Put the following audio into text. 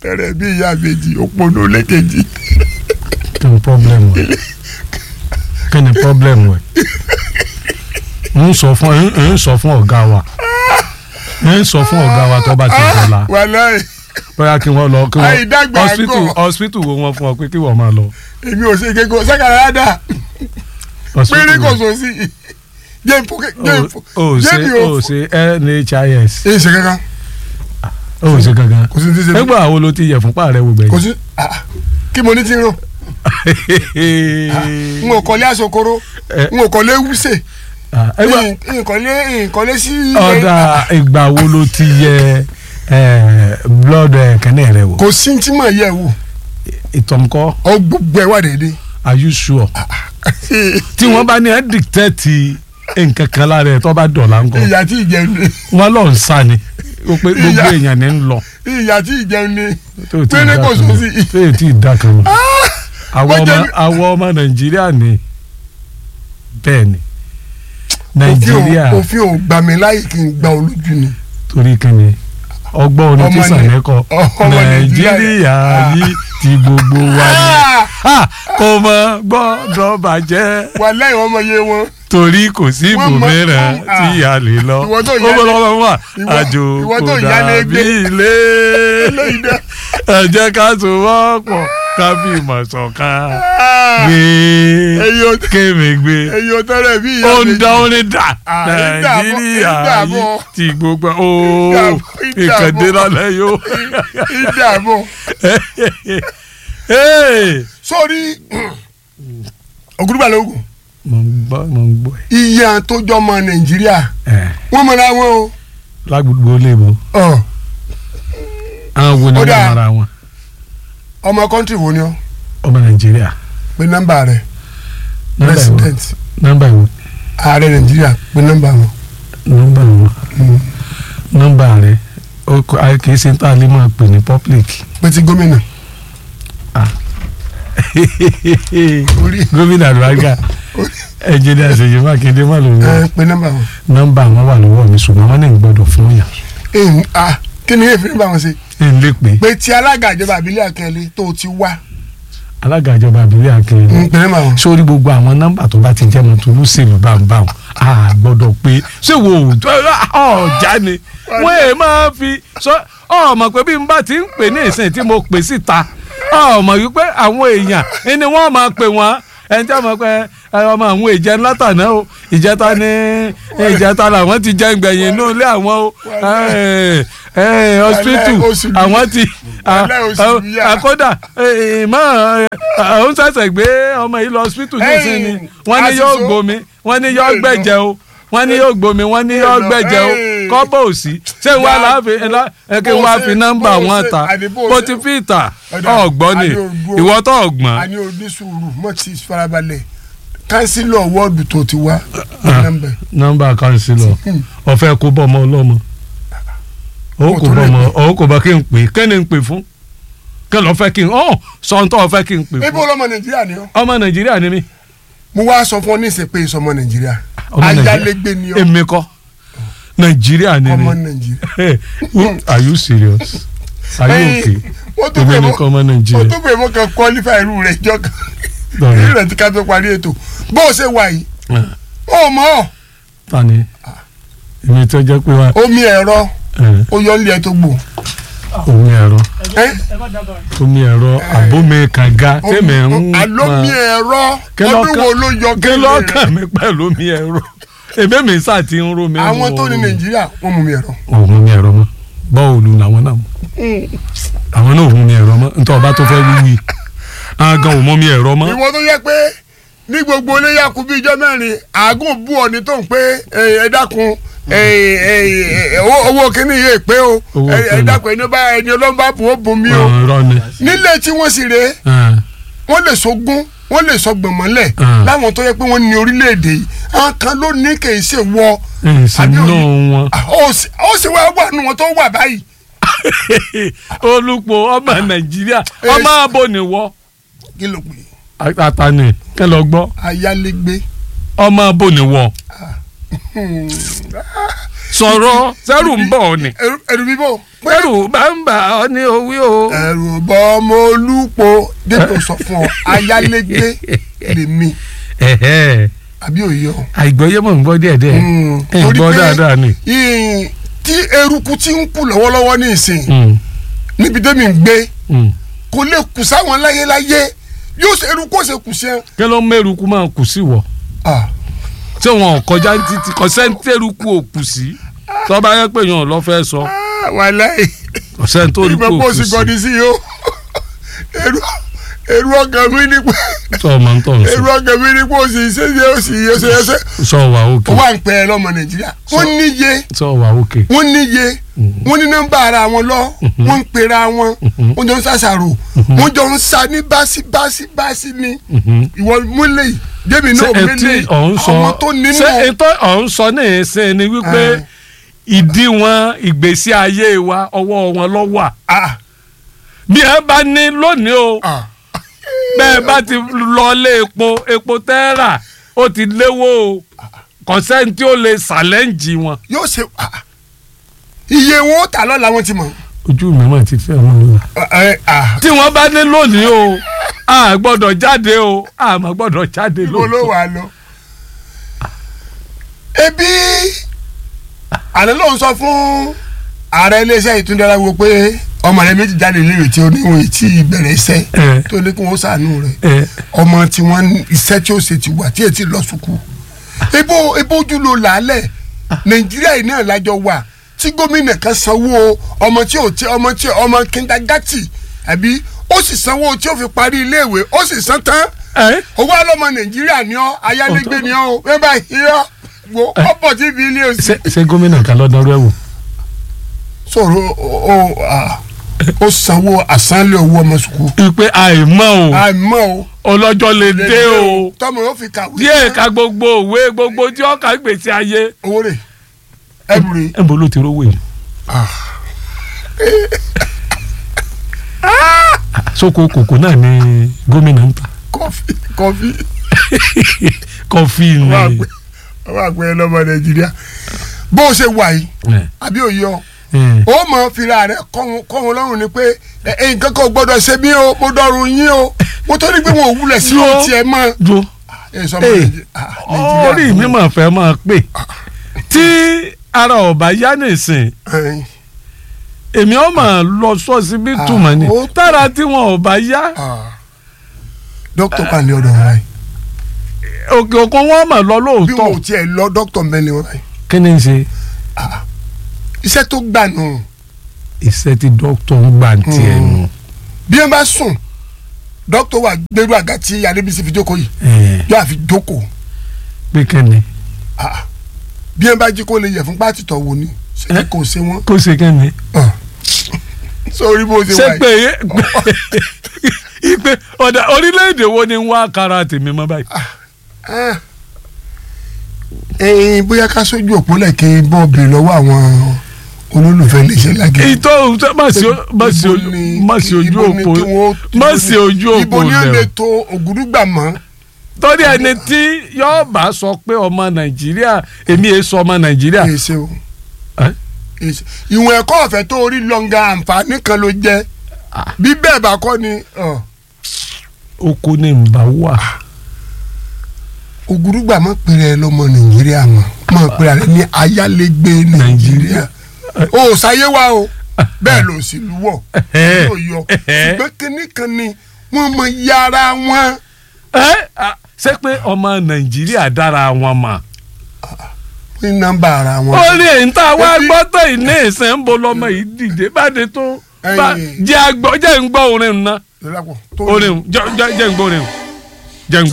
ẹrẹ bí ìyá méjì òpónú lẹ́kẹ̀jì kí ni problem ẹ kí ni problem ẹ ń sọ fún ń sọ fún ọ̀gá wa ń sọ fún ọ̀gá wa tó bá ti dọ̀la wàláì bóyá kí wọ́n lọ kí wọ́n Àìdàgbà hospital àgọ́. hospital wo wọ́n fún ọ pé kí wọ́n máa lọ èmi ò ṣe kéko sákàrà dá hospital péré kò wo? sọ sí jẹ́ ìfò jẹ́ ìfò o ò ṣe jẹ́ mi o ò ò ṣe NHIS èyí ṣe kankan o ò ṣe gangan kò sí ní ti ṣe mí. nígbà wo ló ti yẹ fúnpá rẹ wò kò gbẹ̀yìn. sí ah, kí mo ní ti rán n ò kọ́lé àsokoro Eh. n ò kọ́lé wúṣẹ̀ Ah, nígbà n kọ́lé n kọ́lé sí. ọ̀dà ìgbà wo ló ti yẹ eh, blood eh, kẹ́nẹ́ rẹ wò kò sí tí mà yẹ wò ìtọ̀nkọ́ ọ gbogbo ẹ wà dédé. are you sure tí wọ́n bá ní ẹ́ dictate nǹkan kan lára ẹ̀ tó bá dọ̀la ńkọ́ ìyá tí ìjẹun ni wọ́n lọ ń sá ni ó pé gbogbo Ìyá- èèyàn ní ń lọ ìyá tí ìjẹun ni tó ò tí ì péré dá kò kan sọ mọ́ sí. tó ò tí ì dá kan mọ́ àwọn wọ́n ọmọ jẹ́- àwọn ọmọ nàìjíríà ni bẹ́ẹ̀ ni òfin nàìjíríà ò- òfin ò gbà mí láyè kí n gba olójú ni. torí kíni ọgbọ́n orin tí Ọmọ Nai- sàlẹ́kọ̀ ọmọ nàìjíríà Nàìjíríà. yìí ti gbogbo wa ni Ah! Ah, kò mọ gbọ́dọ̀ bàjẹ́ wà lẹ́yìn ọmọ yé wọn. torí kò sí Wọ́n mọ- ibòmíràn wọ́n- tí a lè lọ Ìwọ tó ó yálé- bọ́ lọ́wọ́ wà ìwọ- àjò ìwọ kò tó yálé dàbí gbé. ilé eléyìí dẹ. ẹ jẹ́ ká so wọ́pọ̀ ká fi ìmọ̀ ṣọ̀kan gbé èyí ò kémi gbé èyí ò tẹ́lẹ̀ bí ìyá ó ń méjì. dá ó ní dà Ah, ń dààmú, nàìjíríà ń dààmú. yìí ti gbogbo ó dààmú, ń ìkàndé dààmú. lálẹ́ yóò. ìdààmú. Hey! sórí ògùdùgbà lóògùn mo ń gbọ́ mo ń gbọ́ iye tó jọ ọmọ nàìjíríà ẹ̀ wọ́n mọ̀ra wọn o. lágbègbè lébo Ọ̀, àwọn wo ni Ó wọ́n dáa. mara wọn ọmọ kọ́ńtì wo ni ọ́ ọmọ nàìjíríà pé nọ́mbà rẹ̀ nọ́mbà ìwọ president nọ́mbà ìwọ ààrẹ nàìjíríà pé nọ́mbà wọn. nọ́mbà ìwọ Mm. nọ́mbà rẹ ó kọ- a kì í ṣe tá a lè máa pè ní public pé ti gómìnà orí gómìnà àlùbáríkà ẹnjìnìà ṣèyí mákindé má lòun ẹ pé nọ́mbà wọn. nọ́mbà wọn wà lọ́wọ́ mi ṣùgbọ́n wọn ní gbọ́dọ̀ fún yàn Ẹ̀hún, ah, kí ni èèfin nọ́mbà wọn ṣe. ẹ ń lè pè pé ti alága ìjọba àbílẹ̀ akẹ́lẹ́ tó o ti wá alága ìjọba àbílẹ̀ akéwì ń pè nọ́mbà wọn. sórí gbogbo àwọn nọ́mbà tó bá ti jẹ́ mọ́ tolú sèlú báńbáwọn a gbọ́dọ̀ pé ṣé wo ọjà ni wọ́n ẹ̀ máa fi sọ ọmọ pé bí n bá ti ń pè ní ìsìn tí mo pè síta ọmọ yìí pé àwọn èèyàn ni wọ́n máa pè wọ́n ẹni tí a mọ̀ pé ẹ, ọmọ àwọn ìjẹun látàná o ìjẹta ní ìjẹta làwọn ti jẹun gbẹ̀yìn inú ilé àwọn o ẹ, ẹ, hospital Wàláhì, oṣù bí- àwọn ti wàláhì, oṣù bí yá. àkọ́dà ìmọ̀ òun ṣẹ̀ṣẹ̀ gbé ọmọ yìí lọ hospital ní ìsìn ni Ẹ̀yìn, wọ́n ní yóò àṣìṣe. gbomi wọ́n ní yóò Bẹ́ẹ̀ lọ. gbẹ̀jẹ̀ o wọ́n ní yóò gbomi wọ́n ní yóò Bẹ́ẹ̀ lọ. gbẹ̀jẹ̀ o Ẹ̀yìn. kọ́bọ̀ òsì ṣé wọ́n Ya- láàfin ẹ kí bó wọ́n á ṣe- fi nọ́mbà bó wọn ṣe- ta àní bó bó ṣe- ti fi ta Ọ̀dà, ọ̀gbọ́n ni àní òdúró. ìwọ tó ọ̀gbọ́n a ní o ní sùúrù mọ́ ti farabalẹ̀ kánsílọ̀ wọ́ọ̀dù tó ti wá pé nọ́mbà ẹ̀. nọ́mbà kanṣílọ̀ ọ̀fẹ́ kó bọ́ ọmọ ọlọ́mọ ó Ó kò tó bọ́ lè ọmọ pè. ó kò bọ́ kí n pè kí ni n pè fún kí ló fẹ́ kí n ọ̀ sọ̀ńtọ́ ọ̀fẹ́ kí n pè ebi fún olómọ nàìjíríà ni ọ́ ọmọ nàìjíríà ni mí mo wá sọ fún ọ ní ìsìn pé ìsọmọ nàìjíríà ọmọ Nàìjíríà. ayálégbé ni ọ́ èmi kọ́ nàìjíríà ni ọmọ mi nàìjíríà. Hey, who- are you serious are you okay wọ́n tó èmi pè nìkan ọmọ mọ́ wọ́n nàìjíríà tó pè mọ́ kan qualify irú rẹ̀ jọ kan Lọ́rẹ̀. irú rẹ̀ ti ká tó parí ètò bó o ṣe wà yìí ó mọ̀ ọ́ tani èmi tó jẹ́ pé wá omi ẹ̀rọ ẹ̀, ó yọ nílẹ̀ tó gbò omi ẹ̀rọ ẹ́ omi ẹ̀rọ àbómi kànga tèmi ń àlómi ẹ̀rọ Kí ọdún lọ́kàn- wo ló yọ kí kẹ́lẹ́ rẹ̀ lọ́kàn mi pẹ̀lú omi ẹ̀rọ èmi mi sá ti ń ró mi. àwọn tó ní nàìjíríà wọ́n mú mi ẹ̀rọ. òun mi ẹ̀rọ mọ́ bọ́ọ̀lù làwọn náà mọ́ àwọn náà òun mi ẹ̀rọ mọ́ nítorí ọba tó fẹ́ wíwí àwọn gan òun mọ́ mi ẹ̀rọ mọ́. ìwọ tó yẹ pé ní gbogbo iléyà kú bí ijọ́ mẹ́rin àágùn bú ọ ní tó ń pé ẹ ẹ dákun ẹ ẹ ẹ owó- owó kínní yìí pé o Owó ẹ ẹ kínní. dákun ẹni bá ẹni ọlọ́mbà bù ó bùn mí o ọ̀rọ̀ ni. nílé tí wọ́n sì rèé ẹ̀, wọ́n lè sọgún wọ́n lè sọ gbọ̀nmọ́lẹ̀ Ah. láwọn tó yẹ pé wọ́n ní orílẹ̀-èdè yìí àwọn kan ló ní kì í ṣe wọ ẹ̀ sì Àbí nù òye- wọn. ó sì ó sì wá wà nù wọn tó wà báyìí olùpọ̀ ọmọ nàìjíríà ọmọ abo ni wọ́ kí ló pè é àtàní kẹ́ lọ gbọ́ ayálégbé ọmọ abo ni wọ́ sọ̀rọ̀ sẹ́rù ń bọ̀ ọ́ ni ẹrù ẹrù bíbọ̀ sẹ́rù bá ń bà ọ́ ní owí o. ẹrù bọ ọmọ olúpo dépò sọ fún ọ ayálégbé lèmi Ẹ̀hẹ́. àbí òye ọ. àìgbọ́yé mọ̀ ń gbọ́ díẹ̀ díẹ̀ Mm, ẹ̀ ń torí gbọ́ pé dáadáa ni. ìyìn tí eruku ti ń kú lọ́wọ́lọ́wọ́ ní ìsìn Mm, níbi tẹ́mi ń gbé mm. kò lè kù sáwọn láyéláyé yóò ṣe eruku ó ṣe kù sí ẹ. kí ló ń mẹ́rùkú máa kù sí wọ̀ Ah, tí wọn ò kọjá títí kọ́sẹ́ńtẹ́rùkú ò kù sí tọ́ba yẹ pé yàn lọ́ fẹ́ sọ ah, wàláhì kọ́sẹ́ńtẹ́rùkú ìgbà ò bó kù sì sí gọdí sí yìí ó eru eru ọkàn mi ní pé tọ́ ọmọ ń tọ̀ ń eru sọ ọkàn mi ní pé ó sì ṣe ṣe ó sì ṣe ṣe ṣe sọ wà òkè ó wà ń pẹ́ ẹ lọ́mọ nàìjíríà wọ́n níye sọ wà òkè wọ́n níye wọ́n ní nọ́mbà ara wọn lọ wọ́n ń pera wọn wọ́n jọ ń ṣàṣàrò wọ́n jọ ń sa ní báṣí báṣí báṣí ni ìwọ múlẹ̀ yìí débi ṣé náà etí múlẹ̀ ọ̀hún sọ àwọn tó nínú ṣé ètò ọ̀hún sọ ní ìsìn ni wípé Eh. ìdíwọ̀n ìgbésí ayé wa ọwọ́ wọn ló wà ah bí ẹ bá ní lónìí o ah bẹ́ẹ̀ bá ti lọ lé epo epo tẹ́rà ó ti léwó o kọ̀sẹ́ntì ó lè ṣàlẹ́ǹjì wọn. yóò ṣe ah iye wọn ó tà lọ́la wọn ti mọ̀ ojú mi mà ti fẹ́ wọn lọ. ah eh, ah tí wọ́n bá ní lónìí o a gbọ́dọ̀ jáde o a má gbọ́dọ̀ jáde ibo ló lóòótọ́. wà lọ. ebi àná ló ń sọ fún ààrẹ iléeṣẹ́ ìtúndára wo pé ọmọ rẹ méjì jáde léèrè tí oníwọ̀n tí ìbẹ̀rẹ̀ iṣẹ́ ẹ tó ní kí wọ́n ṣàánú rẹ̀ ẹ ọmọ tí wọ́n ní iṣẹ́ tí ó ṣe ti wà tí ètí lọ sùkú ebo ebo ojú ló làálẹ̀ nàìjíríà yìí náà lájọ wà tí gómìnà kan sanwó ọmọ tí ò tí ọmọ tí ọmọ kíndagátì àbí ó sì sanwó tí ó fi parí iléèwé ó sì san tán ẹ owó alọ́mọ nàìjíríà ni ọ́ ayálégbé ni ọ́ o bẹ́ẹ̀ bá yíyọ́ wo ọ̀pọ̀ tí fi ilé òsì. ṣé ṣé gómìnà kan lọ́dọ̀ rẹ̀ wò. sọ̀rọ̀ ó ó ó sanwó àsánlé owó ọmọ sùkú. ipe àìmọ́ o àmọ́ o ọlọ́jọ́ lè dé o tọmọ yóò fi kàwé. díẹ̀ ka gbogbo òwe gbogbo tí ọkà gbèsè ayé. owó rẹ̀ ẹ̀bù rẹ̀. ẹ bolo ti rówó yìí. sóko kòkó náà ni gómìnà ń ta kọfí kọfí kọfí ni. wọ́n àgbẹ̀ wọ́n àgbẹ̀ lọ́mọ nàìjíríà bó o ṣe wà yìí ẹ, àbí òye ọ ẹ. ó mọ fìlà rẹ kọ́ wọn lọ́rùn ni pé ẹ ẹ nǹkan kan ò gbọ́dọ̀ ṣe mí o mo dọ̀rùn yín o mo tó ní pé wọn ò wulẹ̀ sí Yo. ohun tiẹ̀ mọ́. jo ẹ sọ ma Hey, Nàìjí- ah, Nàìjíríà orí mi mà fẹ́ máa pè tí ara ọ̀bá yá nìsín Ẹ̀yin. èmi ọ̀ máa lọ sọ́sibítù mọ́ ni Ah, ó- tára tí wọn ò bá yá Ah. dókítà kan ní ọ̀dọ̀ wọn báyìí òkè òkun wọn mà lọ bí wọn ò lóòótọ́ tiẹ̀ lọ dókítà mẹ́lẹ̀ wọn báyìí kí ni ń ṣe iṣẹ́ tó gbà nù iṣẹ́ tí dókítà ń gbà tiẹ̀ nù. bí wọn bá sùn dókítà wà gbẹrú àga tí adébísí fi jókòó yìí ẹ yóò àfi jókòó pé kẹ́ni Ah. bí wọn bá jí kó lè yẹ fún pátì tọ̀ wò ni ṣé kí kò ṣe wọn. kó ṣe kẹ́ni. Ah. sórí bó ṣe ṣé wà pé yìí ipe ọ̀dà orílẹ̀-èdè wo ni ń wá kára tèmi mọ́ báyìí. Ah. ẹ̀yin bóyá ká sójú òpó lẹ́kẹ́ bọ́ọ̀bì lọ́wọ́ àwọn olólùfẹ́ iléeṣẹ́ lágẹ̀. ìtọ́ má sí má sí Ibo ojú ni- má sí ojú ibo ni òpó kí wọ́n- má sí ojú òpó ibo ni ó lè lẹ̀ o. to ògùdùgbà mọ́. torí ẹni tí yóò bá sọ pé ọmọ nàìjíríà èmi èé sọ ọmọ nàìjíríà. èyí ṣe o Ẹ́? Èyí ṣe. ìwọ̀n ẹ̀kọ́ ọ̀fẹ́ tó orí lọ́ngà àǹfààní kan ló jẹ́ Ah. bí bẹ́ẹ̀ bá kọ́ ni ọ̀, oko ni n bá wà. ògùdùgbà mọ́ pèrè ẹ lọ́mọ nàìjíríà mọ́ mọ́ pèrè ẹ ní ayálégbé nàìjíríà o ò sáyé wa o bẹ́ẹ̀ ló sì lúwọ̀ yóò yọ ṣùgbọ́n kínní kan ni wọ́n mọ yàrá wọn. ẹ à, ṣé pé ọmọ nàìjíríà dára wọn mà. ní nọ́mbà ara wọn. ó ní èyí tá a wá Ebi- gbọ́ tó ìní ìsìn ń bo lọ́mọ yìí dìde báde tó bá Ẹyin. jẹ́ àgbọ̀ jẹ́ ń gbọ́ orin náà Lọ́lápọ̀, tó orin jẹ́ jẹ́ ń gbọ́ orin jẹ́ ń gbọ́.